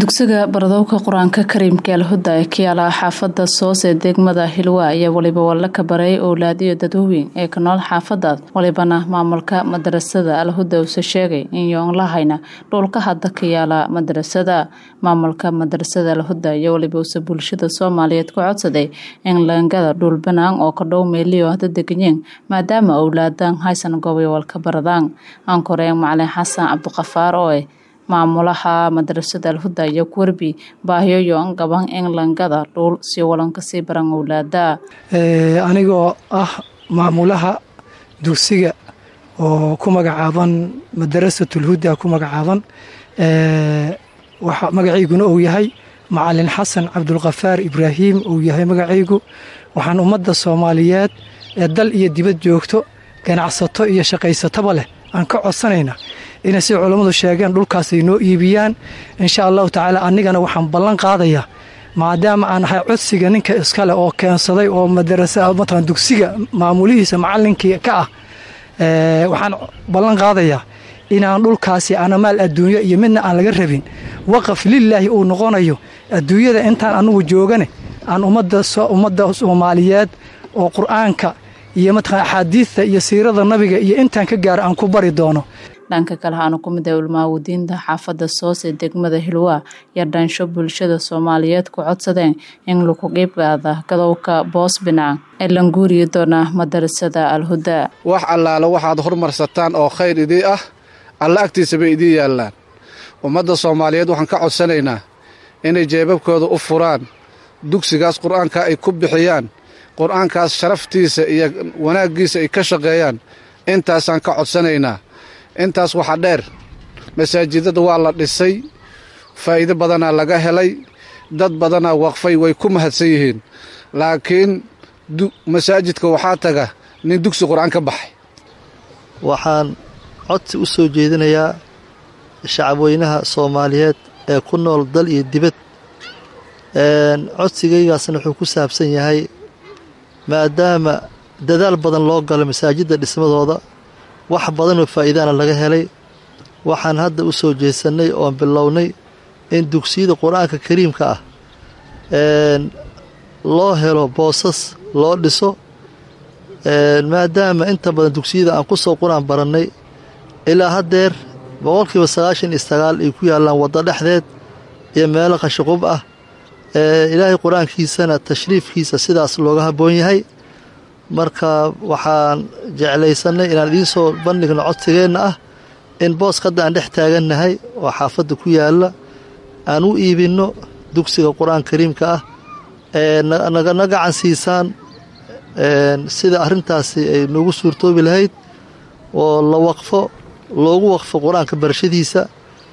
dugsiga baradowka qur-aanka kariimka alhuda ee ka yaala xaafada soos ee degmada hilwa ayaa waliba walla ka baray owlaadiyo dadwooweyn ee ka nool xaafadaas walibana maamulka madarasada alhuda uuse sheegay in yoon lahayna dhulka hadda ka yaala madarasada maamulka madarasada alhuda iyo waliba uuse bulshada soomaaliyeed ka codsaday in leengada dhul banaan oo ka dhow meeliyo hadda deganyeen maadaama owlaadan haysan gobayowal ka baradaan aankoreen macalin xasan cabdiqafaar oo eh maamulaha madarasada alhuda iyo kuwerbi baahiyoyoon gaban in langada dhuul si walanka sii baran owlaada anigoo ah maamulaha dugsiga oo ku magacaaban madarasatulhuda ku magacaaban magacayguna uu yahay macalin xasan cabdulkafaar ibraahim uu yahay magacaygu waxaan ummadda soomaaliyeed ee dal iyo dibad joogto ganacsato iyo shaqaysatoba leh aan ka codsanaynaa inay si culammadu sheegeen dhulkaas ay noo iibiyaan insha allahu tacaala anigana waxaan ballan qaadayaa maadaama aan ahay codsiga ninka iskale oo keensaday oo madarasa dugsiga maamulihiisa macalinkii ka ah waxaan ballan qaadayaa inaan dhulkaasi anamaal adduunyo iyo midna aan laga rabin waqaf lilaahi uu noqonayo adduunyada intaan anugu joogane aan ummadda soomaaliyeed oo qur-aanka iyo mataqana axaadiidta iyo siirada nabiga iyo intaan ka gaaro aan ku bari doono dhanka kale haanu ku mid ah ulmaawadiinta xaafadda soos ee degmada hilwa iyo dhansho bulshada soomaaliyeed ku codsadeen in lagu qiibgaada gadowka boos binaan ee languuriyi doona madarasada alhuda wax allaale waxaad hormarsataan oo khayr idii ah alla agtiisa bay idiin yaallaan ummadda soomaaliyeed waxaan ka codsanaynaa inay jeebabkooda u furaan dugsigaas qur-aanka ay ku bixiyaan qur-aankaas sharaftiisa iyo wanaaggiisa ay ka shaqeeyaan intaasaan ka codsanaynaa intaas waxaa dheer masaajidada waa la dhisay faa'iido badanaa laga helay dad badanaa waqfay way ku mahadsan yihiin laakiin masaajidka waxaa taga nin dugsi qur-aan ka baxay waxaan codsi u soo jeedinayaa shacabweynaha soomaaliyeed ee ku nool dal iyo dibad codsigaygaasna wuxuu ku saabsan yahay maadaama dadaal badan loo galo masaajidda dhismadooda wax badanoo faa'iidaana laga helay waxaan hadda u soo jeesannay oon bilownay in dugsiyada qur-aanka kariimka ah loo helo boosas loo dhiso maadaama inta badan dugsiyada aan ku soo qur-aan barannay ilaa haddeer boqolkiiba sagaashan iyo sagaal ay ku yaallaan waddo dhexdeed iyo meelo qashiqub ah ilaahay qur-aankiisana tashriifkiisa sidaas looga habboon yahay marka waxaan jeclaysannay inaan idiin soo bandhigno codsigeenna ah in booska hadda aan dhex taagannahay oo xaafadda ku yaalla aan u iibinno dugsiga qur-aan kariimka ah ee nagana gacan siisaan sida arrintaasi ay noogu suurtoobi lahayd oo la waqfo loogu waqfo qur-aanka barashadiisa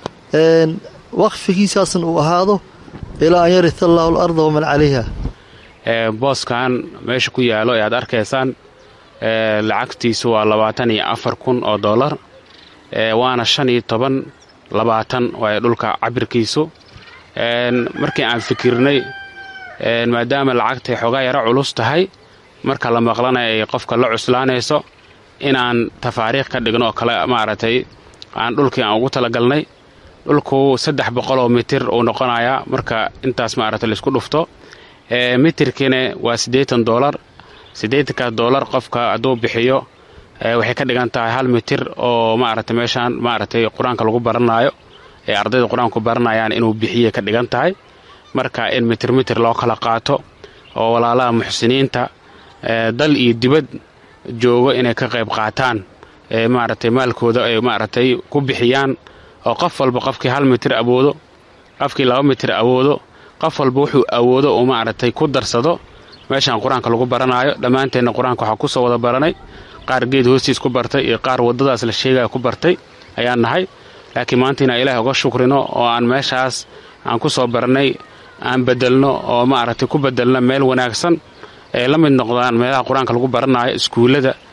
waqfigiisaasna uu ahaado ilaa an yarita allaahu alarda waman calayha booskan meesha ku yaalo ee aad arkaysaan lacagtiisu waa labaatan iyo afar kun oo dollar waana shan iyo toban labaatan waay dhulka cabirkiisu markii aan fikirnay maadaama lacagtay xoogaa yaro culus tahay marka la maqlanaya ay qofka la cuslaanayso inaan tafaariikh ka dhigno oo kale maaragtay aan dhulkii aan ugu talagalnay dhulku saddex boqoloo mitir uu noqonayaa marka intaas maaragtay laisku dhufto mitirkiina waa siddeetan doolar siddeetankaas doolar qofka hadduu bixiyo waxay ka dhigan tahay hal mitir oo maaragtay meeshaan maaragtay qur-aanka lagu baranaayo ee ardayda qur-aanku baranayaan inuu bixiye ka dhigan tahay marka in mitir mitir loo kala qaato oo walaalaha muxsiniinta dal iyo dibad joogo inay ka qayb qaataan maaragtay maalkooda ay maaragtay ku bixiyaan oo qof walba qofkii hal mitir awoodo qofkii laba mitir awoodo qof walba wuxuu awoodo uu maaragtay ku darsado meeshaan qur-aanka lagu baranaayo dhammaanteenna qur-aanka waxaa ku soo wada baranay qaar geed hoostiis ku bartay iyo qaar waddadaas la sheegaya ku bartay ayaan nahay laakiin maanta inaan ilaahay uga shukrino oo aan meeshaas aan ku soo barnay aan bedelno oo maaragtay ku bedelno meel wanaagsan ee la mid noqdaan meelaha qur-aanka lagu baranaayo iskuullada